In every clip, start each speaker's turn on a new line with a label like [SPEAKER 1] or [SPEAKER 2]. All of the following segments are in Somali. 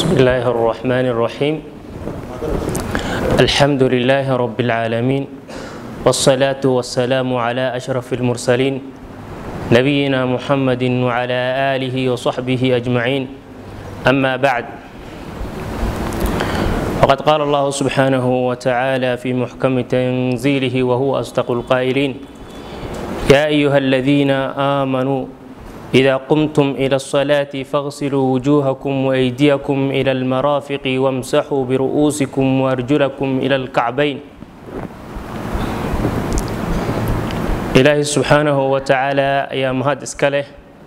[SPEAKER 1] بسم الله الرحمن الرحيم الحمد لله رب العالمين والصلاة والسلام على أشرف المرسلين نبينا محمد وعلى آله وصحبه أجمعين أما بعد وقد قال الله سبحانه وتعالى في محكم تنزيله وهو أصدق القائلين يا أيها الذين آمنوا إذا قمتم إلى الصلاة فاغسلوا وجوهكم وأيديكم إلى المرافق وامسحوا برؤوسكم وأرجلكم إلى الكعبين إلهي سبحانه وتعالى يا مهد إسكاله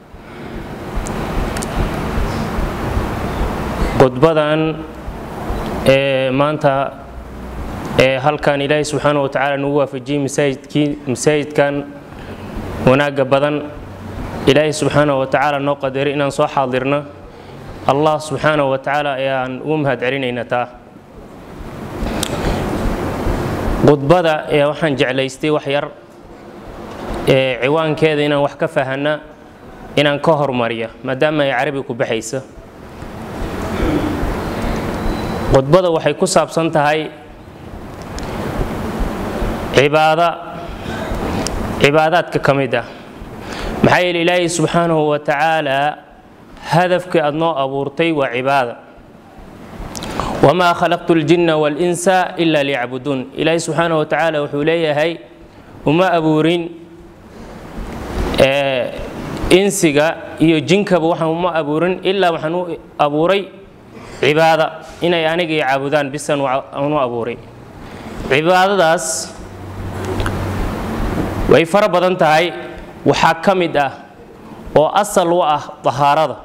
[SPEAKER 1] qodbadan ee maanta ee halkan ilaahay subxaana wa tacaala nagu waafajiyey masaajidkii masaajidkan wanaagga badan ilaahay subxaana wa tacaala noo qadaray inaan soo xaadirno allah subxaana wa tacaala ayaan ugu mahad celinaynaa taa khudbada ee waxaan jeclaystay wax yar ee ciwaankeeda inaan wax ka fahanna inaan ka hormariya maadaama ay carabi ku baxaysa khudbada waxay ku saabsan tahay cibaada cibaadaadka ka mid ah maxaa yeele ilaahay subxaanahu wa tacaala hadafkii aad noo abuurtay waa cibaada wamaa khalaqtu ljinna walinsa ila liyacbuduun ilaahay subxaanahu wa tacaala wuxuu leeyahay uma abuurin insiga iyo jinkaba waxaan uma abuurin ilaa waxaan u abuuray cibaada inay aniga i caabudaan bisan aan u abuuray cibaadadaas way fara badan tahay waxaa ka mid ah oo asal u ah dahaarada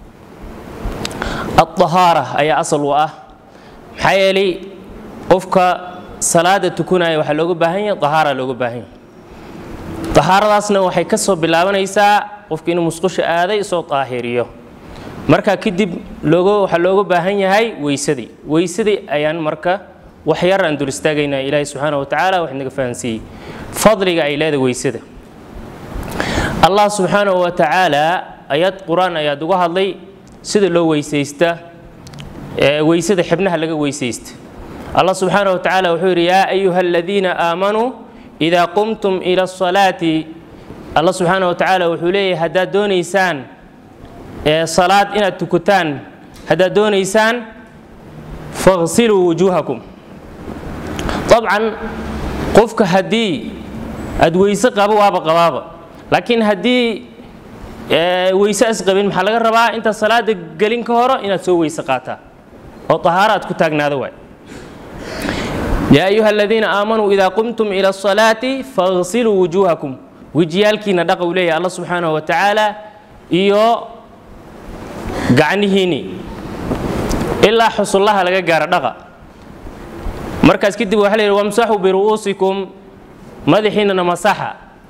[SPEAKER 1] adahaara ayaa asal u ah maxaa yeelay qofka salaada tukanaya waxaa looga baahan yahay dahaara looga baahan yahay dahaaradaasna waxay ka soo bilaabanaysaa qofka inuu musqusha aaday soo daahiriyo marka kadib looga waxaa looga baahan yahay weysadii weysadii ayaan marka wax yar aan dul istaagaynaa ilaahay subxaana wa tacaala wax naga fahansiiyey fadliga ay leedahay weysada allah subxaanahu wa tacaala ayad qur-aan ayaad uga hadlay sida loo weysaysta weysada xibnaha laga weysaysta allah subxaanahu wa tacaala wuxuu yidhi yaa ayuha aladiina aamanuu idaa qumtum ila asalaati allah subxaanahu wa tacaala wuxuu leeyahay haddaad doonaysaan salaad inaad tukataan haddaad doonaysaan faqsiluu wujuuhakum dabcan qofka haddii aad weyse qabo waaba qabaaba laakiin haddii weyse as qabin maxaa laga rabaa intaad salaada gelin ka horo inaad soo weyse qaataa oo tahaaro aad ku taagnaado waay yaa ayuha aladiina aamanuu idaa qumtum ila asalaati faqsiluu wujuuhakum wejiyaalkiina dhaqa uu leeyahay alla subxaanahu wa tacaala iyo gacnihiinni ilaa xusullaha laga gaaro dhaqa markaas kadib waxa la yidhi wamsaxuu biru'uusikum madaxiinnana masaxa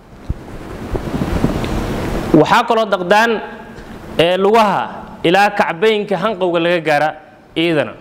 [SPEAKER 1] waxaa kaloo daqdaan ee lugaha ilaa kacbaynka hanqowga laga gaara iidana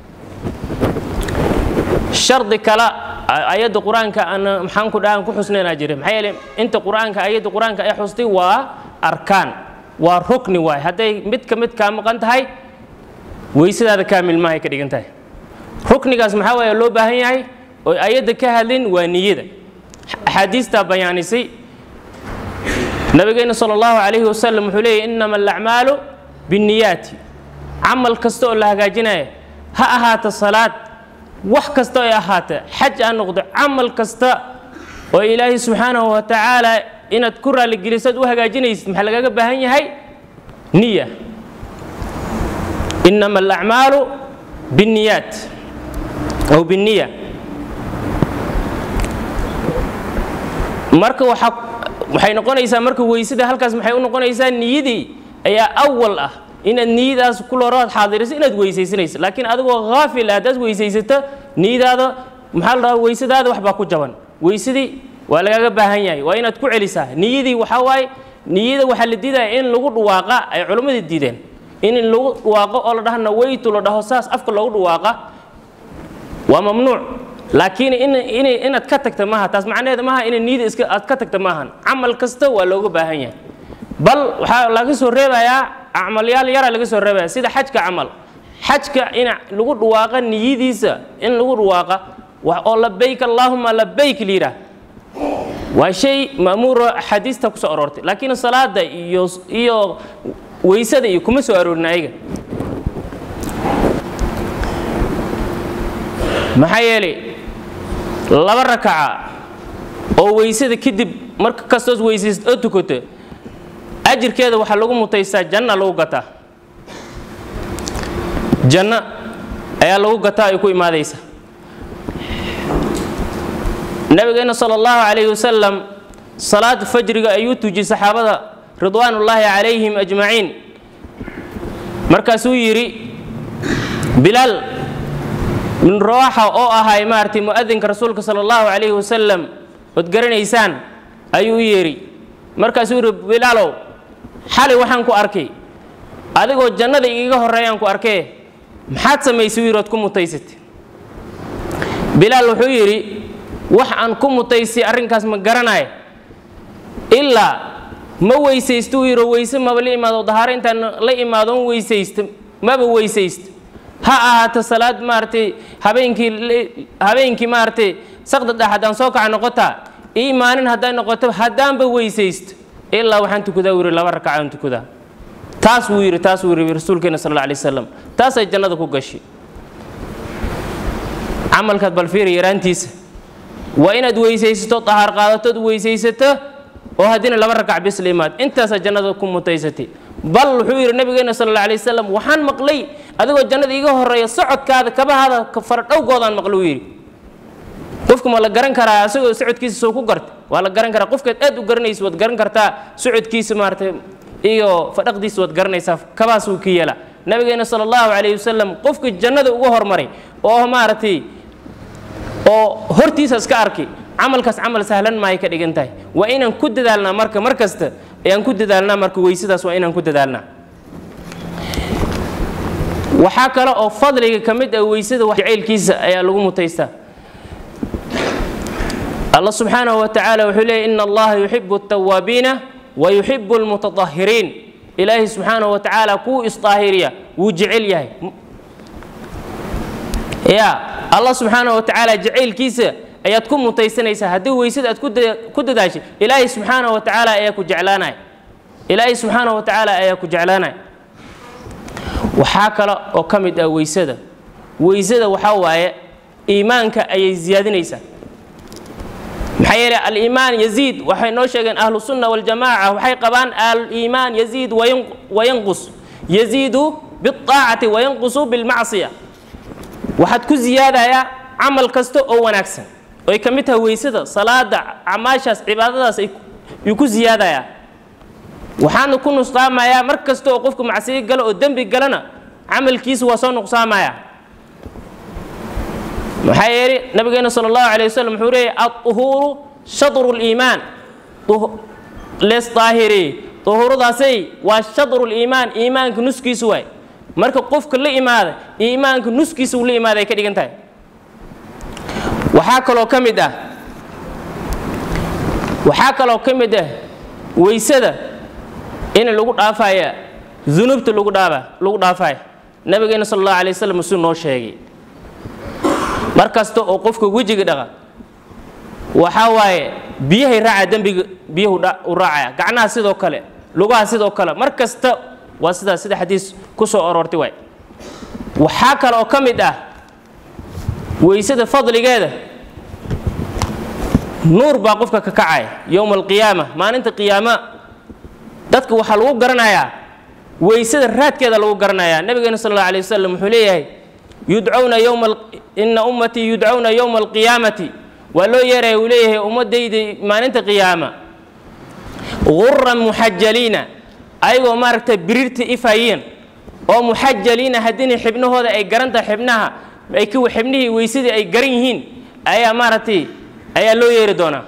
[SPEAKER 1] shardi kale ayadda qur-aanka aan maxaan ku dhahan ku xusnaynaa jira maxaa yeele inta qur-aanka ayadda qur-aanka ay xustay waa arkaan waa rukni waay hadday mid ka mid kaa maqan tahay weysadaada kaamil maahay ka dhigan tahay ruknigaas maxaa waaya loo baahan yahay oo ayadda ka hadlin waa niyada axaadiistaa bayaanisay nabigeena sal allahu calayhi wasalam wuxuu leeyahy innama alacmaalu binniyaati camal kasta oo la hagaajinaya ha ahaata salaad wax kasta oo ay ahaata xaj ha noqdo camal kasta oo ilaahay subxaanahu wa tacaala inaad ku raalligelisaad u hagaajinaysid maxaa lagaga baahan yahay niya innama alacmaalu binniyaat aw binniya marka waxaa waxay noqonaysaa marka weysada halkaas maxay u noqonaysaa niyadii ayaa awal ah inaad niyadaas kulorood xaadiriso inaad weysaysanayso laakiin adigoo haafil ah haddaad weysaysato niyadaada maxaa la dhahaa weysadaada wax baa ku jaban weysadii waa lagaga baahan yahay waa inaad ku celisaa niyadii waxaa waaye niyada waxaa la diidaya in lagu dhawaaqa ay culammada diideen in lagu dhawaaqo oo la dhaha nawaytu la dhaho saas afka loogu dhawaaqa waa mamnuuc laakiin inaad ka tagta maaha taas macnaheeda maaha ina niyada iska aad ka tagta maahan camal kasta waa looga baahan yahay bal waxaa laga soo reebayaa acmalyaal yaraa laga soo reebaya sida xajka camal xajka in lagu dhawaaqa niyadiisa in lagu dhawaaqa oo labayk allaahuma labayk layidhaah waa shay ma'muuro axaadiista ku soo aroortay laakiin salaada iyo iyo weysada iyo kuma soo aroorin ayaga maxaa yeelay laba rakaca oo weysada kadib marka kastoos weysayst oo tukato ajirkeeda waxaa lagu mutaystaa janna lagu gataa janno ayaa lagu gataa ay ku imaadaysa nabigeena sala allahu calayhi wasalam salaada fajriga ayuu tujiyey saxaabada ridwaanullaahi calayhim ajmaciin markaasuu yidhi bilaal min rawaaxa oo ahay maaragtay mu'adinka rasuulka sala allahu calayhi wasalam ood garanaysaan ayuu u yeedhi markaasuu yidhi bilaalow xalay waxaan ku arkay adigoo jannada igaga horreeyaan ku arkee maxaad samaysay u yidhi ood ku mutaysatay bilaal wuxuu yidhi wax aan ku mutaystay arrinkaas ma garanayo ilaa ma weysaysto uu yidhi weyse maba la imaado dahaaro intaan la imaadoon weysaysta maba weysaysto ha ahaato salaad maaragtay habeenkii habeenkii maaragtay saqda dhex haddaan soo kaca noqotaa ii maalin hadday noqoto haddaanba weysaysto ilaa waxaan tukadaa uu yidhi laba rakacaan tukadaa taas wuu yidhi taas wuu yidhi rasuulkeena sal alla alay wasalam taasay jannada ku gashay camalkaad bal fiiri yaraantiisa waa inaad weysaysato dahaar qaadatood weysaysato oo haddina laba rakac bis la imaad intaasaa jannada ku mutaysatay bal wuxuu yidhi nabigeena sal alla alay wasalam waxaan maqlay adigoo jannada iiga horreeya socodkaada kabahaada faradhowgoodaan maqlay uu yidhi qofka ma la garan karaa asagoo socodkiisa soo ku garta waa la garan karaa qofkaad aad u garanaysa waad garan kartaa socodkiisa maaragtay iyo fadhaqdiisa waad garanaysaa kabaasuu ka yeela nabigeena sala allahu calayhi wasalam qofka jannada uga hormaray oo maaragtay oo hortiisa iska arkay camalkaas camal sahlan maay ka dhigan tahay waa inaan ku dadaalnaa marka mar kasta ayaan ku dadaalnaa marka weysadaas waa inaan ku dadaalnaa waxaa kale oo fadliga ka mid ah weysada jacaylkiisa ayaa lagu mutaystaa allah subxaanahu wa tacaala wuxuu leeyay ina allaha yuxibu altawaabiina wa yuxibu almutatahiriin ilaahay subxaanahu wa tacaala kuu isdaahiriya wuu jecel yahay ya allah subxaanahu wa tacaala jacaylkiisa ayaad ku mutaysanaysaa haddii weysada aad ku dadaashay ilaahay subxaanahu wa tacaala ayaa ku jeclaanaya ilaahay subxaanahu wa tacaala ayaa ku jeclaanaya waxaa kale oo ka mid ah weysada weysada waxaa waaye iimaanka ayay ziyaadinaysaa maxaa yeelay aliimaan yaziid waxay noo sheegeen ahlu sunna waljamaaca waxay qabaan aliimaan yaziid wayanqus yaziidu biاطaacati wayanqusu bilmacsiya waxaad ku ziyaadayaa camal kasta oo wanaagsan oy ka mid tahay weysada salaada camaashaas cibaadadaas ayuu ku ziyaadayaa waxaana ku nuqsaamayaa mar kasta oo qofku macsiyo galo oo dembi galana camalkiisa waa soo nuqsaamayaa maxaa yeelay nabigeena sala allahu calay wasalam wuxuu leeyay aduhuuru shadru liimaan lees daahiri duhuuradaasay waa shadru liimaan iimaanka nuskiisu waay marka qofka la imaada iimaanka nuskiisa uu la imaada ay ka dhigan tahay waxaa kaloo ka mid ah waxaa kaloo ka mid ah weysada in lagu dhaafaya dunuubta lagu dhaaba lagu dhaafaya nabigeena sala allahu alay wasalam suu noo sheegay mar kasta oo qofka wejiga dhaqa waxaa waaye biyahay raaca dembiga biyuhu u raacaya gacnaha sidoo kale lugaha sidoo kale mar kasta waa sidaas sida xadiis ku soo aroortay waay waxaa kale oo ka mid ah weysada fadligeeda nuur baa qofka ka kacaya yowma alqiyaama maalinta qiyaama dadka waxaa lagu garanayaa weysada raadkeeda lagu garanayaa nabigeena sal alla alay wasalam wuxuu leeyahay yudcawna yowma ina ummatii yudcawna yowma alqiyaamati waa loo yeeraya uu leeyahay ummadayda maalinta qiyaama guran muxajaliina ayagoo maaragtay biriirta ifayiin oo muxajaliina haddina xibnahooda ay garan tahay xibnaha ay xibnihii weysadii ay garan yihiin ayaa maaragtay ayaa loo yeeri doonaa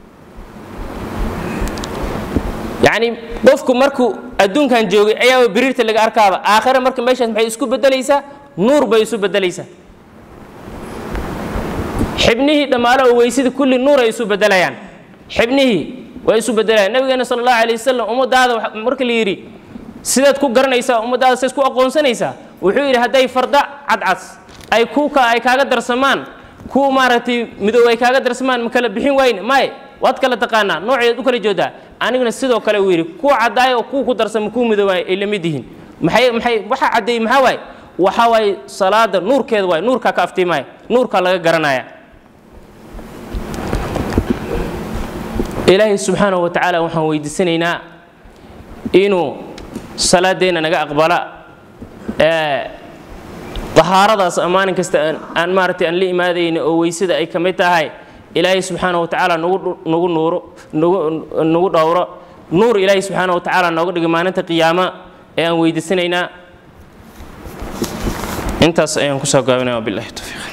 [SPEAKER 1] yacni qofku markuu adduunkan joogay ayaaba biriirta laga arkaaba aakhira marka meeshaas maxay isku beddelaysaa nuur bay isu beddelaysaa xibnihii dhammaale oo weysada kulli nuur ay isu beddelayaan xibnihii way isu beddelayaan nabigeena sala allahu alay wasalam ummadaada marka la yidhi sidaad ku garanaysaa ummadaada sidaad ku aqoonsanaysaa wuxuu yidhi hadday farda cadcas ay kuuka ay kaaga darsamaan kuwa maaragtay midow ay kaaga darsamaan ma kala bixin wayne maye waad kala taqaanaa nooceed u kala joodaa aniguna sidoo kale uu yidhi kuwa caddaaya oo kuwa ku darsama kuwa midoobaay ay la mid yihiin maxay maxay waxa caddeeyey maxaa waaye waxaa waaye salaada nuurkeeda waaye nuurkaa ka aftiimaya nuurkaa laga garanaya ilaahay subxaanahu wa tacaala waxaan weydiisanaynaa inuu salaadeenna naga aqbala dahaaradaas maalin kasta aan maaragtay aan la imaadayna oo weysada ay ka mid tahay ilaahay subxaana wa tacaala nagu nagu nuuro nagu nagu dhowro nuur ilaahay subxaana wa tacaala nooga dhigay maalinta qiyaama ee aan weydiisanaynaa intaas ayaan kusoo gaabinaya wabillahi tawfiiq